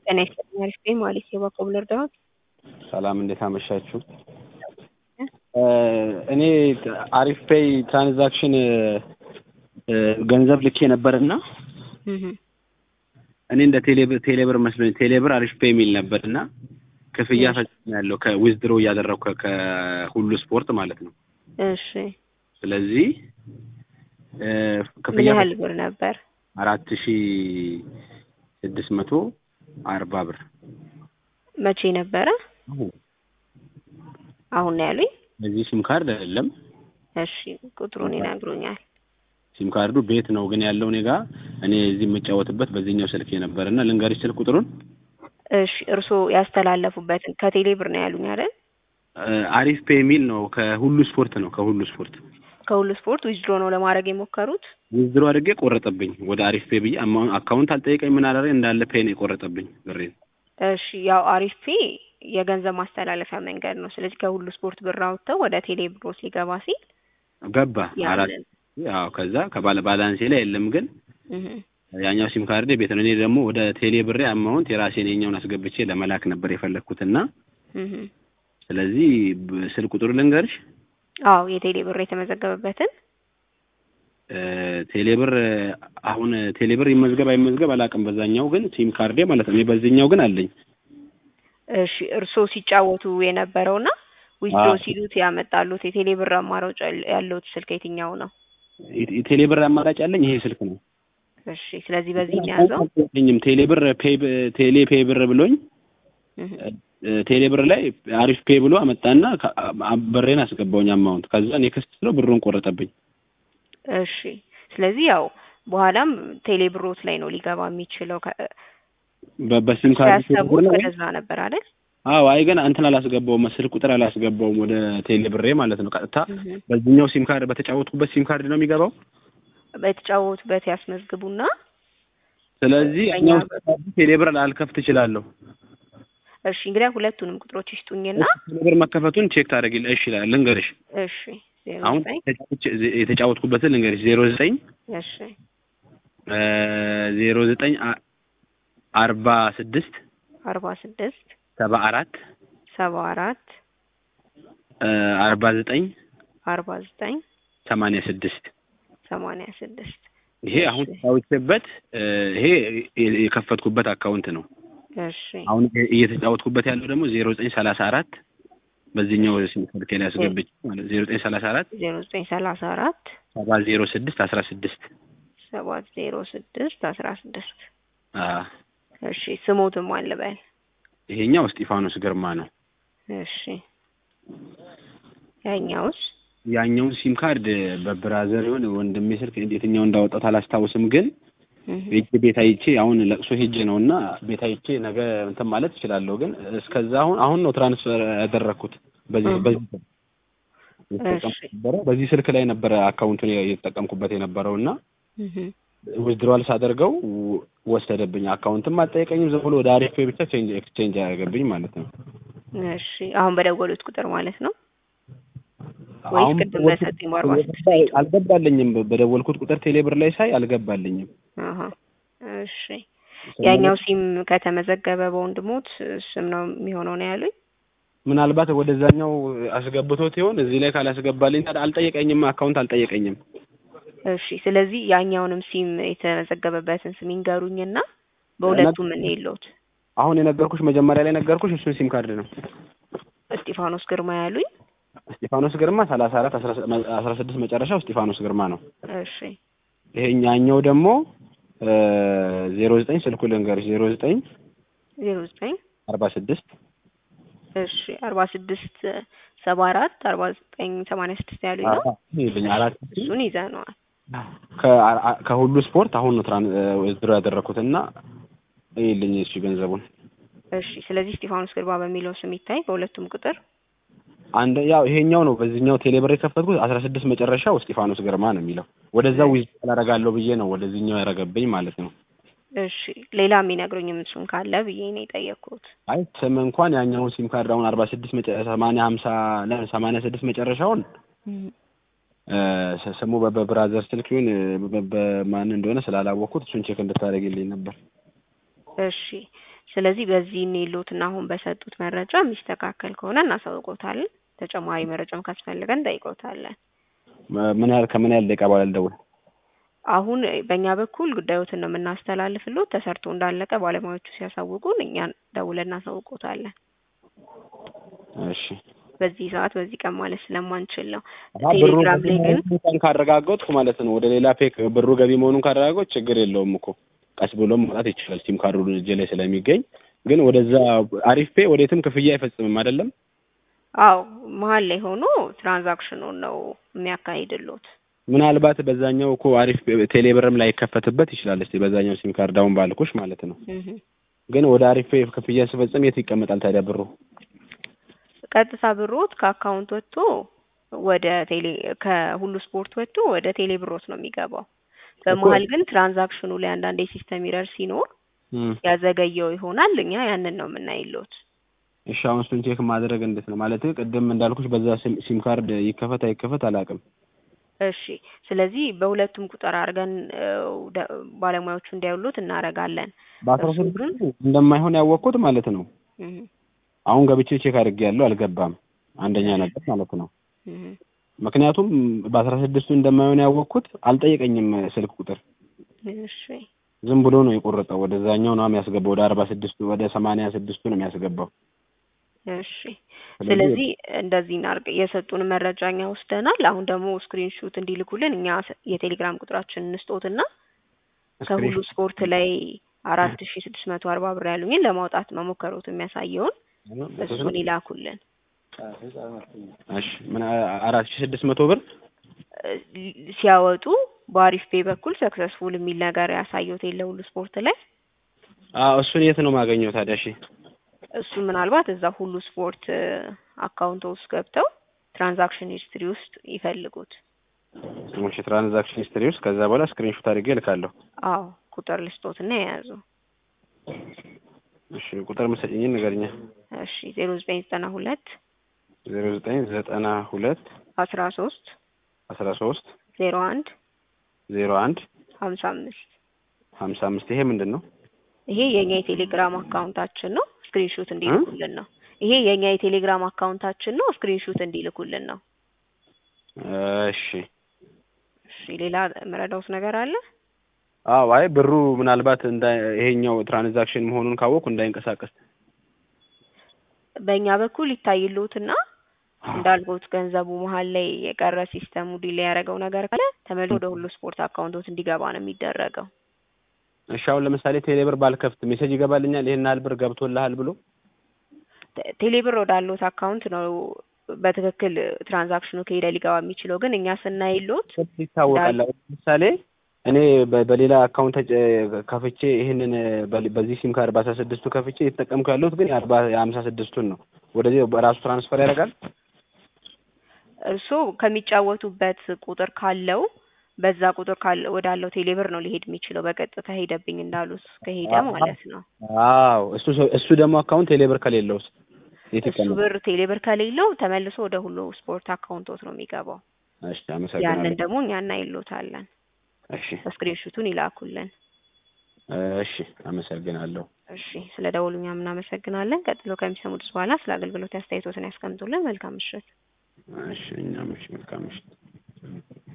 ጤና ይስጥልኝ አሪፍ ነኝ ማለት የባኮብ ልርዳዎት? ሰላም እንዴት አመሻችሁ? እኔ አሪፍ ፔይ ትራንዛክሽን ገንዘብ ልኬ ነበርና እኔ እንደ ቴሌብር ቴሌብር መስሎኝ ቴሌብር አሪፍ ፔይ የሚል ነበርና ክፍያ ፈጽሜያለሁ ከዊዝድሮ እያደረኩ ከሁሉ ስፖርት ማለት ነው። እሺ ስለዚህ ምን ክፍያ ያህል ብር ነበር? አራት ሺ ስድስት መቶ አርባ ብር መቼ ነበረ? አሁን ነው ያሉኝ? በዚህ ሲም ካርድ አይደለም። እሺ ቁጥሩን ይነግሩኛል። ሲም ካርዱ ቤት ነው ግን ያለው እኔ ጋ እኔ እዚህ የምጫወትበት በዚህኛው ስልክ ነበርና ልንገርሽ ስልክ ቁጥሩን እሺ እርስዎ ያስተላለፉበትን ከቴሌ ብር ነው ያሉኝ አይደል? አሪፍ ፔይ የሚል ነው ከሁሉ ስፖርት ነው ከሁሉ ስፖርት ከሁሉ ስፖርት ዊዝድሮ ነው ለማድረግ የሞከሩት? ዊዝድሮ አድርጌ ቆረጠብኝ ወደ አሪፍ ፔይ ብዬ አማ- አካውንት አልጠየቀኝ ምን አላደረገ እንዳለ ፔይ ነው የቆረጠብኝ ብሬን እሺ ያው አሪፍ ፔይ የገንዘብ ማስተላለፊያ መንገድ ነው። ስለዚህ ከሁሉ ስፖርት ብር አውጥተው ወደ ቴሌ ብሮስ ሊገባ ሲል ገባ አራት ያንን ያው ከዛ ከባለ ባላንሴ ላይ የለም ግን እህ ያኛው ሲም ካርዴ ቤት ነው። እኔ ደግሞ ወደ ቴሌ ብሬ አማውንት የራሴን የኛውን አስገብቼ ለመላክ ነበር የፈለግኩትና እህ ስለዚህ ብ- ስልክ ቁጥሩ ልንገርሽ አዎ የቴሌ ብር የተመዘገበበትን እ፣ ቴሌ ብር አሁን ቴሌ ብር ይመዝገብ አይመዝገብ አላውቅም። በዛኛው ግን ሲም ካርዴ ማለት ነው። እኔ በዚህኛው ግን አለኝ። እሺ እርስዎ ሲጫወቱ የነበረውና ዊዝድሮ አዎ። ሲሉት ያመጣሉት የቴሌ ብር አማራጭ ያል- ያለውት ስልክ የትኛው ነው? የ- የቴሌ ብር አማራጭ ያለኝ ይሄ ስልክ ነው። እሺ ስለዚህ በዚህ ነው ያዘው። ኝም ቴሌ ብር ፔይ ብ- ቴሌ ፔይ ብር ብሎኝ እህ እ፣ ቴሌ ብር ላይ አሪፍ ፔይ ብሎ አመጣና ከ- አ- ብሬን አስገባውኝ አማውንት ከዛ ኔክስት ስለው ብሩን ቆረጠብኝ። እሺ ስለዚህ ያው በኋላም ቴሌ ብሮት ላይ ነው ሊገባ የሚችለው ከ- በ- በሲም ካርድ ሲያሰቡት ወደዛ ነበር አይደል? አዎ አይ ገና እንትን አላስገባውም ስልክ ቁጥር አላስገባውም ወደ ቴሌ ብሬ ማለት ነው። ቀጥታ እህ በዚህኛው ሲም ካርድ በተጫወትኩበት ሲም ካርድ ነው የሚገባው። በተጫወቱበት ያስመዝግቡና ስለዚህ በእኛ እኛው በኩል ቴሌ ብር ላልከፍት እችላለሁ። እሺ እንግዲህ ሁለቱንም ቁጥሮች ይስጡኝና ቴሌ ብር መከፈቱን ቼክ ታደርጊል እሺ ይላል። ልንገርሽ እሺ ዜሮ አሁን ዘጠኝ ተጫውቼ- የተጫወትኩበትን ልንገርሽ ዜሮ ዘጠኝ እሺ ዜሮ ዘጠኝ አ- አርባ ስድስት አርባ ስድስት ሰባ አራት ሰባ አራት አርባ ዘጠኝ አርባ ዘጠኝ ሰማንያ ስድስት ሰማንያ ስድስት ይሄ አሁን ተጫውቼበት እ፣ ይሄ የ- የከፈትኩበት አካውንት ነው። እሺ አሁን እ- እየተጫወትኩበት ያለው ደግሞ ዜሮ ዘጠኝ ሰላሳ አራት በዚህኛው ስልኬ ላይ አስገብቼ ማለት ዜሮ ዘጠኝ ሰላሳ አራት ዜሮ ዘጠኝ ሰላሳ አራት ሰባ ዜሮ ስድስት አስራ ስድስት ሰባት ዜሮ ስድስት አስራ ስድስት አ፣ እሺ ስሞትም አልበል ይሄኛው እስጢፋኖስ ግርማ ነው። እሺ ያኛውስ ያኛውን ሲም ካርድ በብራዘር ይሁን ወንድሜ ስልክ የትኛው እንዳወጣት አላስታውስም፣ ግን እህ ሄጄ ቤት አይቼ አሁን ለቅሶ ሄጄ ነው እና ቤት አይቼ ነገ እንትን ማለት እችላለሁ። ግን እስከዛ አሁን አሁን ነው ትራንስፈር ያደረግኩት በዚህ እህ በዚህ ስልክ የተጠቀምኩት ነበረ። በዚህ ስልክ ላይ ነበረ አካውንቱን እየተጠቀምኩበት የነበረው እና እህ ዊዝድሮዋል ሳደርገው ወ- ወሰደብኝ። አካውንትም አልጠየቀኝም። ዝም ብሎ ወደ አሪፍ ፔይ ብቻ ቼንጅ ኤክስቼንጅ ያደረገብኝ ማለት ነው። እሺ አሁን በደወሉት ቁጥር ማለት ነው ወይስ አሁን ቅድም በሰጡኝ በአርባ ስድስት አልገባልኝም። በደወልኩት ቁጥር ቴሌብር ላይ ሳይ አልገባልኝም። አሀ እሺ ያኛው ሲም ከተመዘገበ በወንድሞት ስም ነው የሚሆነው ነው ያሉኝ። ምናልባት ወደዛኛው አስገብቶት ይሆን? እዚህ ላይ ካላስገባልኝ ታዲያ አልጠየቀኝም። አካውንት አልጠየቀኝም። እሺ ስለዚህ ያኛውንም ሲም የተመዘገበበትን ስም ይንገሩኝና በሁለቱም ምን የለውት አሁን የነገርኩሽ መጀመሪያ ላይ ነገርኩሽ እሱን ሲም ካርድ ነው። እስጢፋኖስ ግርማ ያሉኝ። እስጢፋኖስ ግርማ ሰላሳ አራት አስራ ስድስት መጨረሻው እስጢፋኖስ ግርማ ነው። እሺ ይሄኛኛው ደግሞ ዜሮ ዘጠኝ ስልኩ ልንገርሽ ዜሮ ዘጠኝ ዜሮ ዘጠኝ አርባ ስድስት እሺ አርባ ስድስት ሰባ አራት አርባ ዘጠኝ ሰማንያ ስድስት ያሉኝ ነው። ይልኝ አራት እሱን ይዘነዋል። ከ- ከሁሉ ስፖርት አሁን ነው ትራን ድሮ ያደረኩት እና ይልኝ እሺ ገንዘቡን እሺ ስለዚህ እስጢፋኖስ ግርማ በሚለው ስም ይታይ በሁለቱም ቁጥር አንድ ያው ይሄኛው ነው በዚህኛው ቴሌብር የከፈትኩት አስራ ስድስት መጨረሻው እስጢፋኖስ ግርማ ነው የሚለው ወደዛ ዊዝ አላረጋለሁ ብዬ ነው ወደዚህኛው ያረገብኝ ማለት ነው። እሺ ሌላ የሚነግሩኝም እሱን ካለ ብዬ ነው የጠየቅኩት። አይ ስም እንኳን ያኛውን ሲም ካርድ አሁን አርባ ስድስት ሰማንያ ሀምሳ ሰማንያ ስድስት መጨረሻውን እ፣ ስሙ በ- በብራዘር ስልክ ይሁን በ- በማን እንደሆነ ስላላወቅኩት እሱን ቼክ እንድታደርግልኝ ነበር። እሺ ስለዚህ በዚህ እንይሉትና አሁን በሰጡት መረጃ የሚስተካከል ከሆነ እናሳውቆታለን። ተጨማሪ መረጃም ካስፈልገን እንጠይቆታለን። መ- ምን ያህል ከምን ያህል ደቂቃ በኋላ ልደውል? አሁን በእኛ በኩል ጉዳዮትን ነው የምናስተላልፍሎት። ተሰርቶ እንዳለቀ ባለሙያዎቹ ሲያሳውቁን እኛን ደውለን እናሳውቆታለን። እሺ በዚህ ሰዓት በዚህ ቀን ማለት ስለማንችል ነው። አሀ፣ ብሩ ቴሌግራም ላይ ግን ገቢ ካረጋገጥኩ ማለት ነው ወደ ሌላ ፔክ ብሩ ገቢ መሆኑን ካረጋገጥኩ ችግር የለውም እኮ ቀስ ብሎም መውጣት ይችላል። ሲም ካርዱ እጄ ላይ ስለሚገኝ ግን ወደዛ አሪፍ ፔ ወዴትም ክፍያ አይፈጽምም አይደለም። አዎ መሀል ላይ ሆኖ ትራንዛክሽኑን ነው የሚያካሂድሎት። ምናልባት በዛኛው እኮ አሪፍ ቴሌብርም ላይ ይከፈትበት ይችላል። እስቲ በዛኛው ሲም ካርድ አሁን ባልኩሽ ማለት ነው። እህ ግን ወደ አሪፍ ፔ ክፍያ ስፈጽም የት ይቀመጣል ታዲያ ብሩ? ቀጥታ ብሮት ከአካውንት ወጥቶ ወደ ቴሌ ከሁሉ ስፖርት ወጥቶ ወደ ቴሌ ብሮት ነው የሚገባው። በመሀል ግን ትራንዛክሽኑ ላይ አንዳንድ የሲስተም ኢረር ሲኖር እም፣ ያዘገየው ይሆናል። እኛ ያንን ነው የምናይሎት። እሺ አሁን እሱን ቼክ ማድረግ እንዴት ነው ማለት ቅድም እንዳልኩሽ በዛ ሲም- ሲም ካርድ ይከፈት አይከፈት አላውቅም። እሺ ስለዚህ በሁለቱም ቁጥር አድርገን እ፣ ደ- ባለሙያዎቹ እንዲያውሉት እናደርጋለን። በአስራ እሱ ግን ስድስቱ እንደማይሆን ያወቅኩት ማለት ነው። እህ አሁን ገብቼ ቼክ አድርጌያለሁ አልገባም። አንደኛ ነገር ማለት ነው። እህ ምክንያቱም በአስራ ስድስቱ እንደማይሆን ያወቅኩት አልጠየቀኝም ስልክ ቁጥር እሺ ዝም ብሎ ነው የቆረጠው። ወደዛኛው ነው የሚያስገባው። ወደ አርባ ስድስቱ ወደ ሰማንያ ስድስቱ ነው የሚያስገባው። እሺ ስለዚህ እንደዚህ እናድርግ። የሰጡን መረጃ እኛ ወስደናል። አሁን ደግሞ ስክሪን ሹት እንዲልኩልን እኛ ስ- የቴሌግራም ቁጥራችን እንስጦትና ከሁሉ ስፖርት ላይ አራት ሺ ስድስት መቶ አርባ ብር ያሉኝን ለማውጣት መሞከሩት የሚያሳየውን እሱን ይላኩልን። እሺ ምን አራት ሺህ ስድስት መቶ ብር እ፣ ሲያወጡ በአሪፍ ፔ በኩል ሰክሰስፉል የሚል ነገር ያሳየውት የለ ሁሉ ስፖርት ላይ አዎ እሱን የት ነው የማገኘው ታዲያ? እሺ እሱ ምናልባት እዛ ሁሉ ስፖርት አካውንት ውስጥ ገብተው ትራንዛክሽን ሂስትሪ ውስጥ ይፈልጉት። እሺ ትራንዛክሽን ሂስትሪ ውስጥ ከዛ በኋላ ስክሪንሾት አድርጌ እልካለሁ። አዎ ቁጥር ልስጦትና የያዙ እሺ ቁጥር መሰለኝ ንገርኛ። እሺ ዜሮ ዘጠኝ ዘጠና ሁለት ዜሮ ዘጠኝ ዘጠና ሁለት አስራ ሶስት አስራ ሶስት ዜሮ አንድ ዜሮ አንድ ሀምሳ አምስት ሀምሳ አምስት ይሄ ምንድን ነው? ይሄ የኛ የቴሌግራም አካውንታችን ነው። ስክሪንሾት እንዲልኩልን ነው። ይሄ የኛ የቴሌግራም አካውንታችን ነው። ስክሪንሾት እንዲልኩልን ነው። እሺ እሺ ሌላ መረዳውት ነገር አለ? አዎ አይ ብሩ ምናልባት እንዳ ይሄኛው ትራንዛክሽን መሆኑን ካወቅኩ እንዳይንቀሳቀስ በእኛ በኩል ይታይልዎትና እንዳልኩት ገንዘቡ መሀል ላይ የቀረ ሲስተሙ ዲሌይ ያደረገው ነገር ካለ ተመልሶ ወደ ሁሉ ስፖርት አካውንቶት እንዲገባ ነው የሚደረገው። እሺ አሁን ለምሳሌ ቴሌብር ባልከፍት ሜሴጅ ይገባልኛል ይሄን ያህል ብር ገብቶልሃል ብሎ ቴ- ቴሌብር ወዳሉት አካውንት ነው በትክክል ትራንዛክሽኑ ከሄደ ሊገባ የሚችለው። ግን እኛ ስናይሎት ይታወቃል። አሁን ለምሳሌ እኔ በ- በሌላ አካውንት ተጨ- ከፍቼ ይሄንን በ- በዚህ ሲም ካርድ በአስራ ስድስቱ ከፍቼ የተጠቀምኩ ያለሁት ግን የአርባ የሀምሳ ስድስቱን ነው። ወደዚህ በራሱ ትራንስፈር ያደርጋል። እርስዎ ከሚጫወቱበት ቁጥር ካለው በዛ ቁጥር ካለ ወዳለው ቴሌብር ነው ሊሄድ የሚችለው። በቀጥታ ሄደብኝ እንዳሉት ከሄደ ማለት ነው። አዎ እሱ ሰው- እሱ ደግሞ አካውንት ቴሌብር ከሌለውስ የት እሱ ይቀመጣል? ብር ቴሌብር ከሌለው ተመልሶ ወደ ሁሉ ስፖርት አካውንቶት ነው የሚገባው። እሺ አመሰግናለሁ። ያንን ደግሞ እኛ እናይሎታለን። እሺ ስክሪንሹቱን ይላኩልን። እሺ አመሰግናለሁ። እሺ ስለ ደወሉ እኛም እናመሰግናለን። ቀጥሎ ከሚሰሙት በኋላ ስለ አገልግሎት አስተያየቶትን ያስቀምጡልን። መልካም ምሽት። እሺ እኛም እሺ መልካም ምሽት።